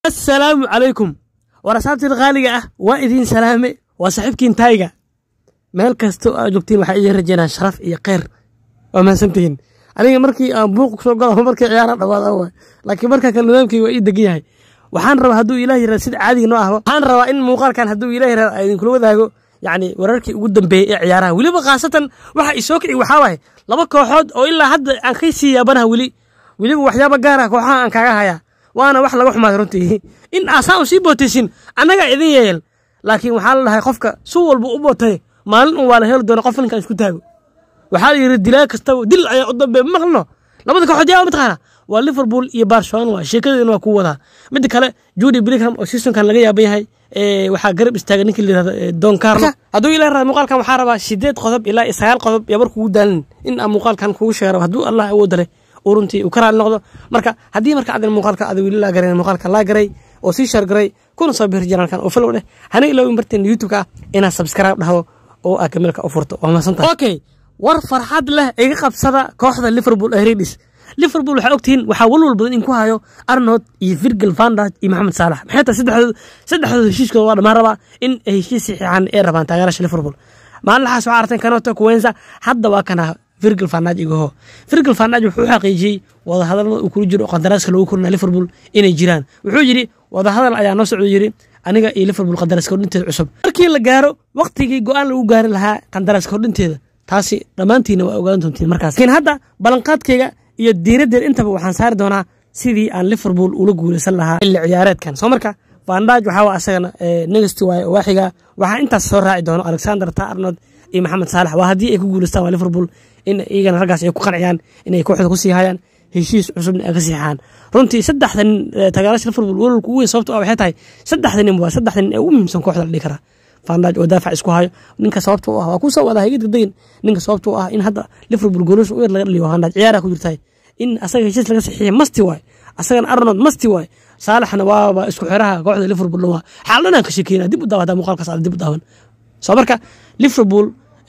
assalaamu calaykum war asaabtiin qaaliga ah waa idiin salaame waa saaxiibkiin taayga meel kasta aa joogtiin waxaa idiin rajeynaa sharaf iyo kheyr waa mahadsantihiin aniga markii aan buuq kusoo galo markii ciyaara dhawaada waay laakiin markaa kale nidaamkii waa ii degan yahay waxaan rabaa hadduu ilaah yirahdo sida caadiga noo ahba waxaan rabaa in muuqaalkan hadduu ilaah yirahdo aan idinkula wadaago yacni wararkii ugu dambeeyey ee ciyaaraha weliba khaasatan waxa isoo kici waxaa waaye laba kooxood oo ilaa hadda aan ka sii yaabanaha weli weliba waxyaaba gaara kooxaha aan kaaga hayaa waana wax laga xumaaday runtii in aasaan u sii bootaysin annagaa idin yeeyel laakiin waxaa la dhahay qofka si walba u bootay maalin un waa la heli doona qof ninkaan isku taago waxaa la yidhi dilaa kastaba dil ayaa u dambeeya ma maqlino labada kooxood yaa mataqaana waa liverpool iyo barcelona waa sheekadeeduna waa kuu wadaa midda kale judy brigham oo seasonkan laga yaaban yahay waxaa garab istaaga ninkii la yirahdo don carlo hadduu ilaa rada muuqaalkan waxaa rabaa sideed qodob ilaa iyo sagaal qodob yabar kugu daalin in aan muuqaalkan kugu sheero hadduu allah awoodda leh uu runtii uu ka raali noqdo marka haddii marka adan muuqaalka ada weli laa garayn muuqaalka laa garay oo sii shar garay kuna soo bixir janaalkan oo follow dheh hana ilaawin barteen youtube-ka ah inaad subscribe dhahdo oo aad kameelka u furto waa mahadsantahay okay war farxad leh iga qabsada kooxda liverpool ee redis liverpool waxaa ogtihiin waxaa walwal badan in ku hayo arnold iyo virgil vandaj iyo maxamed saalax maxay tahay saddexdood saddexdood heshiiskooda waa dhammaan rabaa in ay heshiis saxiixaan ee rabaan taageerasha liverpool maalinlaxaas waxaa arteen kanoto kuwensa hadda waa kana virgil vandaj igaho virgil vandaj wuxuu u xaqiijiyey wadahadalada uu kula jiro oo qandaraaska lagu korina liverpool inay jiraan wuxuu yidhi wadahadal ayaa noo socdo yidhi aniga iyo liverpool qandaraaska kordhinteeda cusub markii la gaaro waktigii go-aan lagu gaari lahaa qandaraaska kordhinteeda taasi dhammaantiina waa ogaan doontiin markaas laakiin hadda ballanqaadkayga iyo diiraddeeda intaba waxaan saari doonaa sidii aan liverpool ula guulaysan lahaa xilli ciyaareedkan soo marka vandaj waxaa waa asagana negasti waaye oo waaxiga waxaa intaas soo raaci doono alexander ta arnold iyo maxamed saalax waa haddii ay ku guulaystaan waa liverpool in iyagana raggaas ay ku qanciyaan inay kooxda ku sii hayaan heshiis cusubna ay ka siixaan runtii saddexda nin taageerasha liverpool walwalka ugu weyn sababto ah waxay tahay saddexda nin waa saddexda nin ee ugu muhiimsan kooxda la dhihi karaa vandaj oo daafac isku hayo ninka sababta u ah waa kusoo wada hayga degdegin ninka sababta u ah in hadda liverpool goolasha u yar laga dhaliyo vandaj ciyaaraha ku jirtahay in asaga heshiis laga saxiixiya masti waay asagana arnold masti waay saalaxna waaba isku xiraha kooxda liverpool dhan waa xaaladhanaan ka sheekeyna dib u daawa hadaa muuqaalkaas aad dib u daawan soo marka liverpool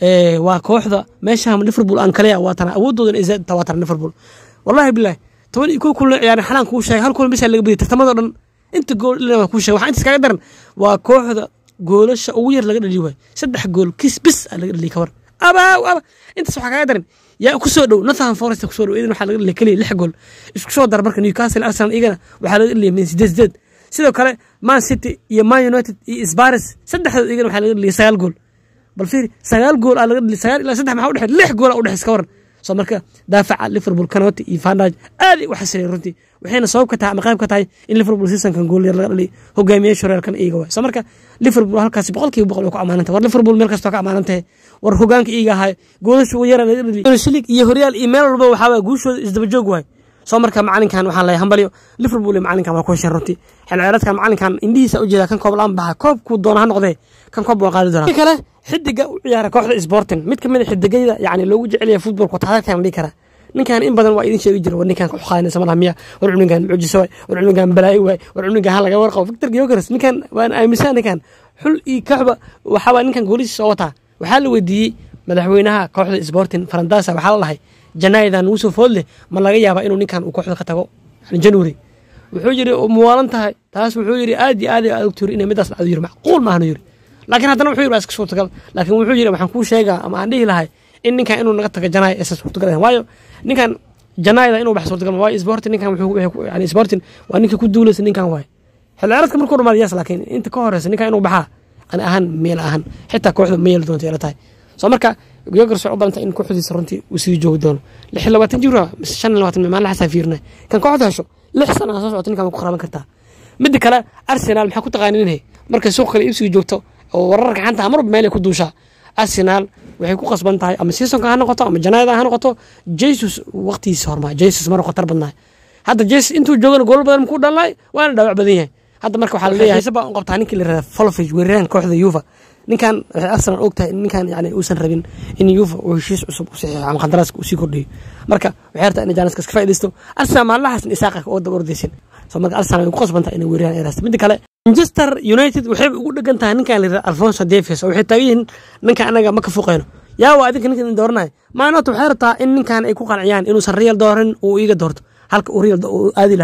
waa kooxda meeshaan liverpool aan kaleya waa tana awoodoodan ay zaad waa tana liverpool wallahi bilahi toban iyo kow kulan ciyaaran xalaan kuu sheegay hal kulan bisa laga badiyay tartamadoo dhan inta gool ilaa kuu sheegay waxaa intaas kaga daran waa kooxda goolasha ugu yar laga dhaliyo waay saddex gool kis bis aa laga dhaliya kabar abaaw aba intaas waxaa kaga daran yaa ku soo dhow nathan forest ku soo dhow idan waxaa laga dhaliya keliya lix gool isku soo dara marka newcastle arsenal iyagana waxaa laga dhaliya min sideed sideed sidoo kale man city iyo man united iyo sbaris saddexdood iyagana waxaa laga dhaliya sagaal gool bal fiiri sagaal gool aa laga dhaliya sagaal ilaa saddex maxaa udhexeey lix gool aa udhexeys ka waran soo marka daafaca liverpool kanoti iyo vandaj aad u xasileen runtii waxayna sabab ka tahay ama qayb ka tahay in liverpool seasonkan gool yar laga dhaliy hogaamiyaasha horeelkan iyaga waay soo marka liverpool halkaasi boqolkiiba boqol way ku ammaanantay war liverpool meel kastoo ka ammaanantahay war hogaanka iyaga ahaay goolasha ugu yara laga dhaliy shilig iyo horyaal iyo meel walba waxaa waay guushooda isdaba joog waay soo marka macalinkan waxaan leeyahay hambalyo liverpool iyo macalinkan waa ku hesheen runtii xil ciyaareedkan macalinkan indhihiisa ujeeda kan koob laan baxa koobkuu doona ha noqdee kan koob waa qaadi doonaa kale xidiga u ciyaara kooxda sporting mid kamid a xidigayda yani loogu jecelyahay futbolka taarikhkan dhihi karaa ninkan in badan waa idin sheegi jira war ninkan kuxaanaysa malaha miya war cunugan mucjiso waay war cunugan balaayo waay war cunugan ha laga warqabo victor gyokeres ninkan waan aaminsan ninkan xul iyo kooxba waxaa waa ninkan goolisiis soo wataa waxaa la weydiiyey madaxweynaha kooxda sporting farandasa waxaa la dhahay janaayadan ugu soo food leh ma laga yaabaa inuu ninkan uu kooxda ka tago january wuxuu yiri muwaalan tahay taas wuxuu yiri aad iyo aad aad ogturi inay midaas dhacdo yiri macquul maahnu yiri laakiin haddana wuxuu yiri waa iska suurtagal laakiin wuxuu yiri waxaan kuu sheegaa ama aan dhihi lahay in ninkan inuu naga tago janaay aysan suurtagal ahayn waayo ninkan janaayada inuu bax suurtagal waayo sporting ninkan wuxuu yani sporting waa ninka ku duulaysa ninkan waaye xilli ciyaareedka markuu dhamaado yaas laakiin inta ka horeysa ninkan inuu baxaa ani ahaan meel ahaan xitaa kooxda ma yeeli doonto ila tahay soo marka yogars waxay u badantay in kooxdiisa runtii uu sii joogi doono lix iyo labaatan jir mise shan iyo labaatan maalin xasaa fiirna kan kooxda hesho lix sana soo socota ninkan ku qaraban kartaa midda kale arsenal maxaa ku taqaaninhe markay suuq kale iibsiga joogto oo wararka xanta marba meelay ku duushaa arsenal waxay ku qasban tahay ama seasonka ha noqoto ama janaayada ha noqoto jesus waqtigiisa hormaa jesus mara khatar badnaay hadda jesus intuu joogana gool badan ku dhalnay waana dhaawac badan yahay hadda marka waxaa laleeyahay sabaa u qabtaa ninkii la yirahda folofage weeraraan kooxda yuva ninkan waxay arsenal og tahay in ninkan yani uusan rabin in yuva uu heshiis cusub u saxiixo ama qandaraaska uu sii kordhiyo marka waxay rabtaa inay jaaniska iska faaidaysto arsenal maalinlahaasna isaaqa oo daba ordaysin soo marka arsenal way ku qasban tahay inay weeraraan ay raasta midda kale manchester united waxay ugu dhegan tahay ninkan la yirahda alfonso davis oo waxay taagan yihiin ninkan anaga ma ka fuqayno yaa waa adinka ninkan dooranaya maanota waxay rabtaa in ninkan ay ku qanciyaan inuusan real dooran uu iiga doorto halka uu real uu aadi lahay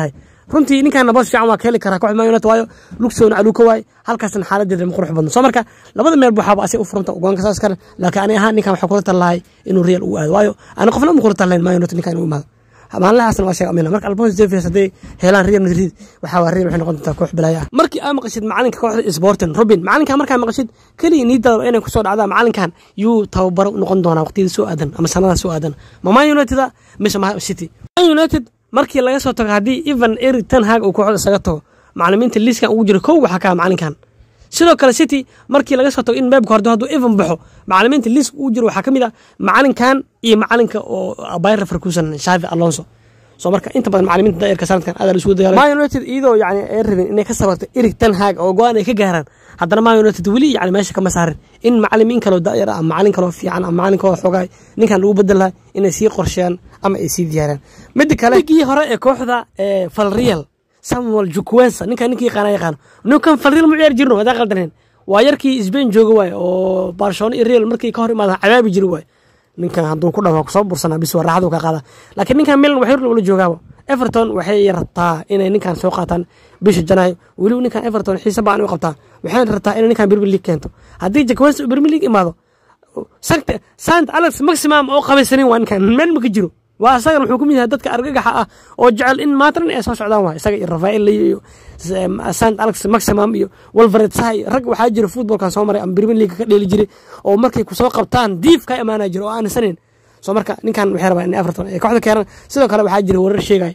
runtii ninkan boos fiican waa ka heli karaa kooxda man united waayo lugsowna caluuka waaye halkaasna xaaladeeda ma qurux badno soo marka labada meel waxaaba asig u furanta goonka saas kale laakiin ani ahaan ninkan waxaa kula tallahay inuu real uu aado waayo ani qofna ma kula tallayn man united ninkan inuu imaado maalinlahaasna waa sheega amina marka alfonso davies hadday helaan real madrid waxaa waa real waxay noqon doontaa koox bilaaya ah markii aa maqashid macalinka kooxda sporting robin macalinkan markaa maqashid keliya niidada inay kusoo dhacdaa macalinkan yuu tababaro noqon doonaa waqtiyada soo aadan ama sanada soo aadan ma man united mise ma city man united markii laga soo tago haddii evan eric ten hag uu kooxda isaga tago macalimiinta liiskan ugu jira kow waxaa kaa macalinkan sidoo kale city markii laga soo tago in beebka hordo hadduu evan baxo macalimiinta liiska ugu jiro waxaa ka mid ah macalinkan iyo macalinka oo bayra farkusan shavi alonso soo marka inta badan macalimiinta daa'irka sanadkan aad la isugu dagaalay man united iyadoo yani ay rabeen inay ka sabarto eric ten hag oo go-aan ay ka gaaraan haddana man united weli yani meesha kama saarin in macalimiin kaloo daa'ir ah macalin kaloo fiican ama macalin kaloo xoogaay ninkan lagu bedel lahaa inay sii qorsheeyaan ama ay sii diyaaraan midda kale ligii hore ee kooxda falreal samuel jukwesa ninkan ninkii yaqaana yaqaano ninkan falreal mu ciyaar jirno hadaa qaldaneen waa yarkii sbain jooga waay oo barcelona iyo real markii ka hor imaada cadaabi jiri waay ninkan hadduu ku dhamaa kusoo bursanaa bis waa raaxadu ka qaada laakiin ninkan milan waxay ula joogaaba everton waxay rabtaa inay ninkan soo qaataan bisha janaayo weliba ninkan everton xiise baan u qabtaa waxay rabtaa inay ninkan premier league keento haddii jakwesa premier league imaado sant alex maximum oo qabaysanin waa ninkan meel ma ka jiro waa isagan wuxuu ku mid yahay dadka argagaxa ah oo jecel in maatran ay soo socdaan waay isaga iyo rafael iyo sant alex maximum iyo wolvered sahay rag waxaa jira footballkan soo maray ama premier league ka dheeli jiray oo markay kusoo qabtaan diif ka imaanaya jira oo aanisanin soo marka ninkan waxay rabaa in everton ay kooxda keenan sidoo kale waxaa jira warar sheegay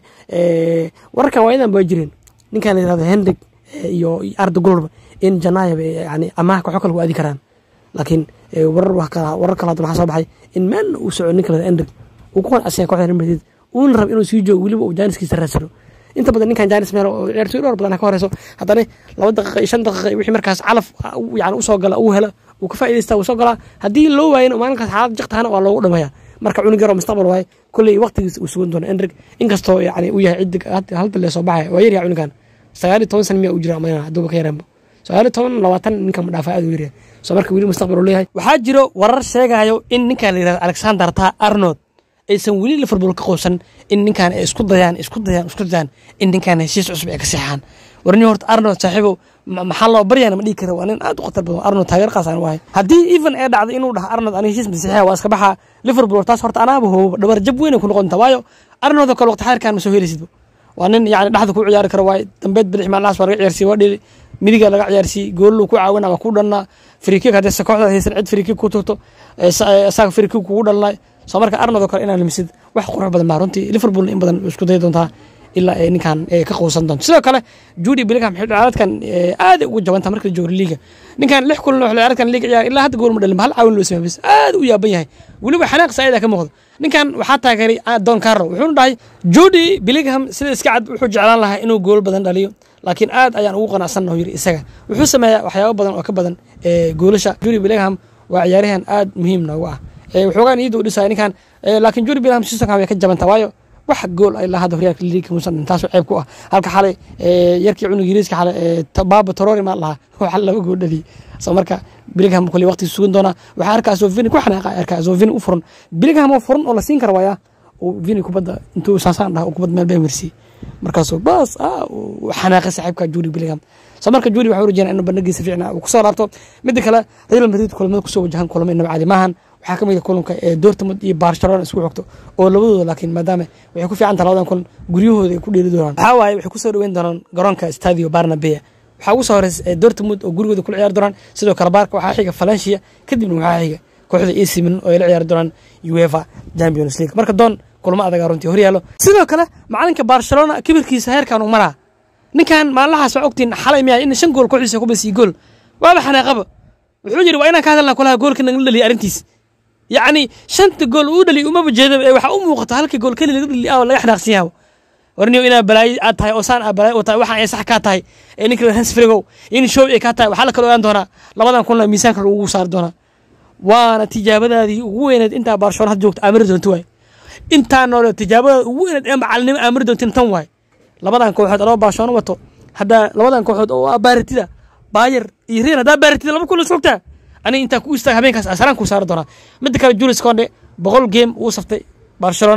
wararkan waayadan baa jireen ninkan la yirahdo hendrik iyo arda golba in janaayab yani amaah kooxo kale ku aadi karaan laakiin warar warar kale hadda waxaa soo baxay in meel uu soco ninka la hendrik uu ku qanacsan kooxda Real Madrid uuna rab inuu sii joogo weliba uu jaaniskiisa raadsano inta badan ninkan jaanis meel oo ciyaartoy dhowr badan ka horeyso haddana laba daqiiqa iyo shan daqiiqa wixii markaas calaf yani usoo gala uu helo uu ka faa'iidaysta uu soo galaa haddii loo waayana maalinkaas xaalad jiqtahana waa loogu dhameeyaa marka cunug yaroo mustaqbal waaye kolley waqtigiis uu sugan doono endrig inkastoo yani uu yahay cidig halda lee soo baxaya waa yaryaha cunugan sagaal iyo toban sana miyaa uu jira amayna hadduuba ka yareenba sagaal iyo toban labaatan ninkan ma dhaafaa aad u yaryahay soo marka weli mustaqbal uu leeyahay waxaa jiro warar sheegayo in ninkan la yirahdo alexander ta arnold aysan weli liverpool ka qowsan in ninkan ay isku dayaan isku dayaan isku dayaan in ninkan heshiis cusub ay ka seexaan warni horta arnold saaxiibow maxaa loo baryana ma dhigi kara waa nin aad u khatar badan arnold taageer qaas aan wahay haddii even ee dhacday inuu dhaha arnold ani heshiis masiixiya waa iska baxaa liverpool taas horta anaaba hooba dhabar jab weyn ku noqonta waayo arnold oo kale waqti xayrkan ma soo helaysid waa nin yani dhexda ku ciyaari kara waaye dambeed bidix maalnaas waa laga ciyaarsiye waa dhili midiga laga ciyaarsiye goollu ku caawina waa ku dhalnaa frikik haddii se kooxda haysan cid frikik ku turto isaga frikik kugu dhalnaa soo marka arnold oo kale inaan limisid wax qurux badan baa runtii liverpool in badan isku dayi doontaa ilaa ay ninkan ka quusan doonto sidoo kale judy billingham xil ciyaareedkan aad ugu jabanta marka la joogo liiga ninkan lix kulan xil ciyaareedkan liiga ciyaar ilaa hadda gool ma dhalin hal caawin loo sameeyay bas aad u yaaban yahay weliba xanaaq saayida ka muuqdo ninkan waxaa taageeray don carlo wuxuuna dhahay judy billingham sida iska cad wuxuu jeclaan lahaa inuu gool badan dhaliyo laakiin aad ayaan ugu qanacsannahu yiri isaga wuxuu sameeyaa waxyaabo badan oo ka badan goolasha judy billingham waa ciyaaryahan aad muhiim noogu ah waxoogaa niyadda u dhisaya ninkan laakiin judy billingham seasonkan way ka jabanta waayo wax gool ay lahada horyaalka liiga muusan taasoo ceeb ku ah halka xalay yarkii cunug yiriiska xalay baaba torori maa lahaa waxa laba gool dhaliyay soo marka billingham kulli waqti sugan doona waxaa arkaa sovini ku xanaaqa arkaa sovini u furan billingham oo furan oo la siin kara waaya vini kubadda intuu saasaan dhaha kubad meel baa mersiye markaasuu baas xanaaqay saaxiibka judy billingham soo marka judy waxaa urajeenaa inuu bandhigiisa fiicna uu kusoo laabto midda kale real madrid kulamada kusoo wajahan kulamo inaba caadi maahan waxaa ka mid a kulanka ee dortmund iyo barcelona isku xogto oo labadooda laakiin maadaama waxay ku fiican taha labadan kulan guryahooda ay ku dheeli doonaan waxaa waaye waxay kusoo dhaweyn doonaan garoonka stadio barnabea waxaa ugu soo horeysa dortmund oo gurigooda kula ciyaari doonaan sidoo kale baarka waxaa xiga valencia kadibna waxaa xiga kooxda ac milan oo ay la ciyaari doonaan uefa champions league marka doon kulmo adagaa runtii horyaalo sidoo kale macalinka barcelona kibirkiisa heerkan uu maraa ninkan maalinlahaas waa ogtiin xalay miyaa in shan gool kooxiisa ku basiiyo gool waaba xanaaqaba wuxuu yidhi waa inaan ka hadalnaa kulaha goolka nagala dhaliya arrintiis yacni shanta gool uu dhaliy umaba jeedaba ee waxaa u muuqata halka gool keli laga dhaliy oo laga xanaaqsan yahay warniyo inaa balaayo aad tahay oo saan aa balaayo u tahay waxaan ay sax kaa tahay ee ninka hans frigow in show ay kaa tahay waxaa la kala ogaan doonaa labadan kunla miisaanka lagu saari doonaa waana tijaabadaadii ugu weyneed intaa barcelona had joogta aamiri doonto waay intaa noole tijaabadaada ugu weyneed ee macalinimo aamiri doontin tan waay labadan kooxood adoo barcelona wato haddaa labadan kooxood oo baaritida bayer iyo real haddaa baaritida laba kun sogtaa aniga intaa ku istaag habeenkaas asaraan kuu saari doonaa midda kale julius conde boqol game uu saftay barcelona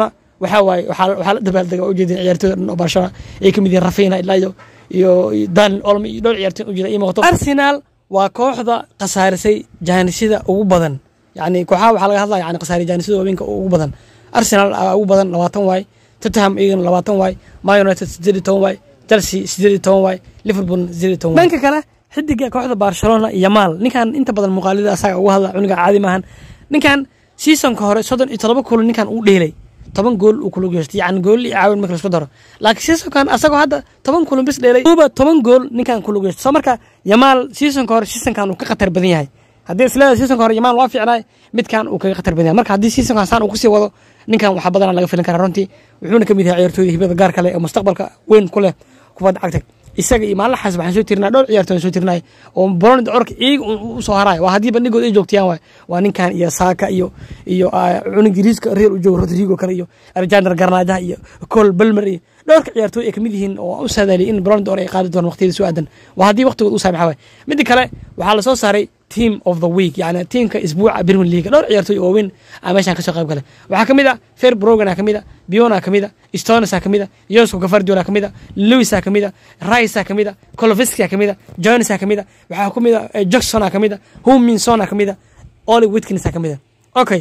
waxaa waaye waxaa waxaa la dabaaldega ujeedin ciyaartooyda dhan oo barcelona ay ka mid yihiin rafiina ilaa iyo iyo daniel olmo iyo dhowr ciyaartooy ujeeda ii muuqato arsenal waa kooxda khasaarisay jaanisida ugu badan yani kooxaha waxaa laga hadlaya yani khasaari jaanisida waaweynka ugu badan arsenal aa ugu badan labaatan waay tottenham iyagana labaatan waay man united sideed iyo toban waay chelsea sideed iyo toban waay liverpool sideed iyo toban dhanka kale xidiga kooxda barcelona iyo maal ninkan inta badan muuqaalida asaga uga hadla cuniga caadi maahan ninkan seasonka hore soddon iyo todoba kulan ninkan uu dheelay toban gool uu kula geystay yani gool iyo caawin marka laisku daro laakiin seasonkan asagoo hadda toban kulan bis dheelay uba toban gool ninkan kula geystay soo marka yamaal seasonka hore seasonkan uu ka khatar badan yahay haddii isleeda seasonka hore yamaal waa fiicnaay midkan uu kaga khatar badan yahay marka haddii seasonkan saan uu kusii wado ninkan waxaa badanaa laga filin karaa runtii wuxuuna ka mid yahay ciyaartooyda hibada gaar kale ee mustaqbalka weyn ku leh kubadda cagta isaga iyo maalin xaas waxaan soo tirinaa dhowr ciyaartooy soo tirinay oo bolonid orka iyaga u soo haraay waa haddii bandhigood ay joogtayaan waay waa ninkan iyo saaka iyo iyo cunug ingiriiska real u joogo rodrigo kale iyo alexander garnaajaha iyo col belmer iyo dhowrka ciyaartooy ay kamid yihiin oo u saadaaliyay in bolonid or ay qaadi doonaan waqtiyada soo aadan waa haddii waqtigood u saamaxa waay midda kale waxaa lasoo saaray team of the week yani tiimka isbuuca premier league dhowr ciyaartooy oo weyn aa meeshan kasoo qayb gale waxaa kamid a fair brogan a kamid a biona kamid a stones a kamid a yosko gafardiol a kamid a lewis a kamid a rice a kamid a coloviski a kamid a jones a kamid a waxaa kamid a jackson a kamid a huminson a kamid a oli witkins a kamid a okay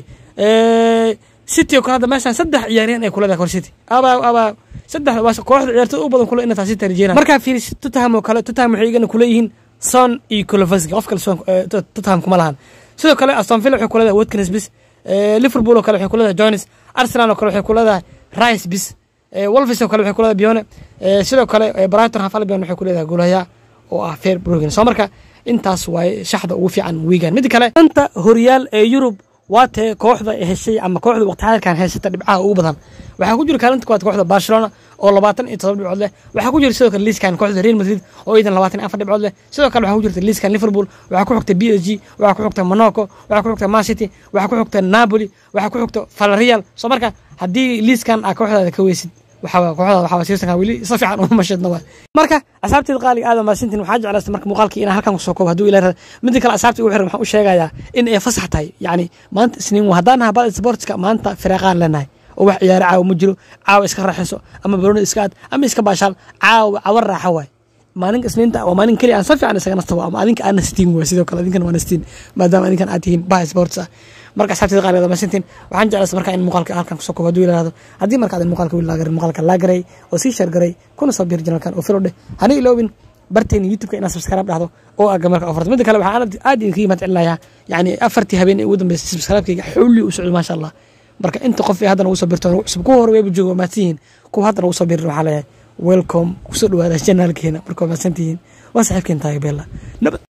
city oo kale hadda meeshan saddex ciyaaryahan ay kuleedahay kor city abaa abaa saddex waa kooxda ciyaartooy u badan kule inaa city rajeyna markaa fiiris tottenham oo kale tottenham waxay igana kuleeyihiin son iyo colovaski qof kale son tottenham kuma lahan sidoo kale aston villa waxay kuleedahay watkins bis liverpool oo kale waxay kuleedahay jones arsenal oo kale waxay kuleedahay rice bis wolves oo kale waxay kuleedahay bione sidoo kale brighton half albion waxay kuleedahay goolhaya oo ah fair brogan soo marka intaas waaye shaxda ugu fiican wiigan mid kale anta horyaal ee yurub waa tee kooxda heshay ama kooxda waqti xaalkan haysata dhibcaha ugu badan waxaa ku jira kaalinta kuwaad kooxda barcelona oo labaatan iyo todoba dhibcood leh waxaa ku jira sidoo kale liiskan kooxda real madrid oo idan labaatan iyo afar dhibcood leh sidoo kale waxaa ku jirta liiskan liverpool waxaa ku xigta b s g waxaa ku xigta monaco waxaa ku xigta man city waxaa ku xigta napoli waxaa ku xigta valerial soo marka haddii liiskan aa kooxdaada ka weysid waxaa kooxda waxaa siisanka weli si fiican uma mashadna waa marka asxaabteeda qaaliga aada maasintin waxaa jeclaysta marka muuqaalkii inaan halkan kusoo koobo hadduu ilaa midda kale asxaabta ugu xiran waxaan u sheegayaa in ay fasax tahay yacni maanta isniin haddaan naha bal sportska maanta firaaqaan leenahay oo wax ciyaaro caawa ma jiro caawa iska raaxayso ama barooni iska aad ama iska baashaal caawa cawa raaxa waay maalinka isniinta waa maalin keliya aan si fiican isaga nastabo ama adinka aan nastiin waay sidoo kale adinkan waa nastiin maadaama adinkan aad tihiin baha sports ah marka asxaabteeda qaaligeeda maasintiin waxaan jeclaysta marka in muuqaalka halkan kusoo koobo hadduu ilaahdo haddii marka adan muuqaalka wiil laagarin muuqaalka laagaray oo sii sheergaray kuna soo biir janalkan oo filodhe hana iloobin barteeni youtubeka inaad subscribe dhahdo oo aga marka ofrto midda kale waxaan aad idinka yimaad celinayaa yani afartii habeen ee ugu dambeysay subscribe-kayga xowli u socdo maasha allah marka inta qof ee haddana ugu soo birto cusub kuwa hore wayba joogo waa mahadsanyihiin kuwa haddana ugu soo birin waxaa leeyahay welcome kusoo dhawaada janaalkeena marka waa mahadsantihiin waa saxiibkeen tahay beella